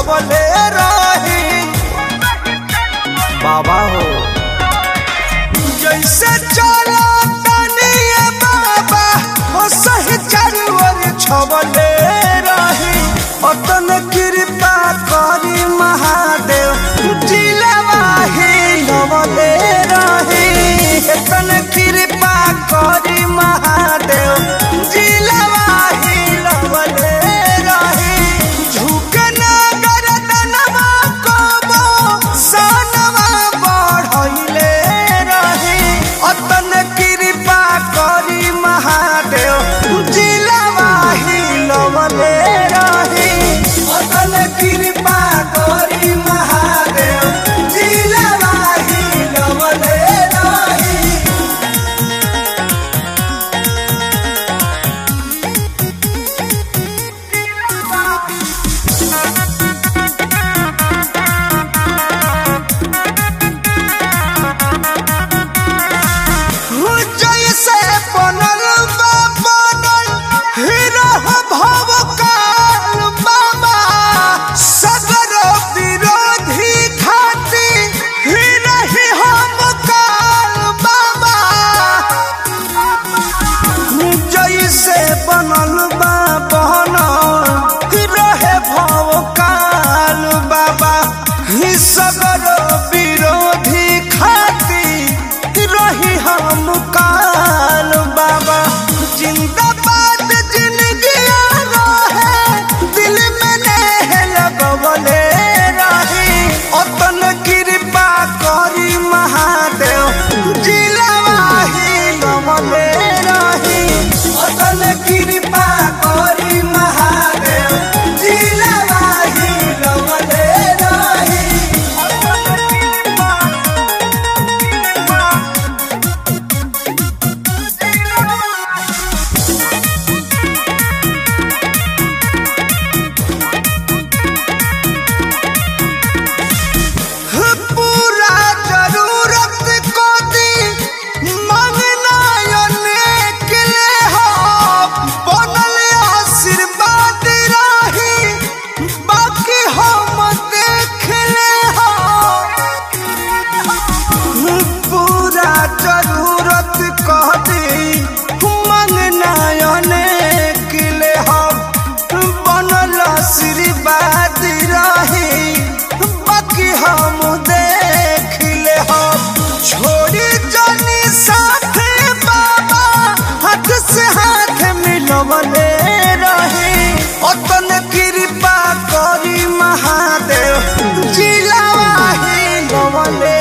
छवले रही बाबा हो जैसे चला तनिए बाबा हो सही चारुवर छवले रही अतन कृपा करी महादेव जिलवा ही लवले रही अतन कृपा करी महादेव जिलवा ही लवले रही झुकना गरदनवा कबो सनवा बढ़ैले रही अतन कृपा करी महादेव जिलवा ही लवले रही अतन कृपा करी महादेव जिलवा ही लवले रही जैसे बनल बा बनल हीरा भव काल बाबा सगर विरोधी खाती हीरा ही हम काल बाबा जैसे बनल बा बनल रहे भव काल बाबा ही सगर विरोधी खाती रही हम काल बाबा जिंदाबाद जिंदगी रहे दिल में नेह लगवले रही अतन कृपा करी महादेव जिलवा ही गवले रही अतन कृपा करी महादेव जिलवा ही गवले रही अतन कृपा पूरा जरूरत को दी मांगना अनेक ले हो बनल आशीर्वाद रही बाकी हम देख ले हो पूरा जरूरत को दी मांगना अनेक ले हो बनल आशीर्वाद रही बाकी हम देख ले हो छोड़ी जानी साथ बाबा हाथ से हाथ मिलवले रही अतन कृपा करी महादेव जिलावा ही लवले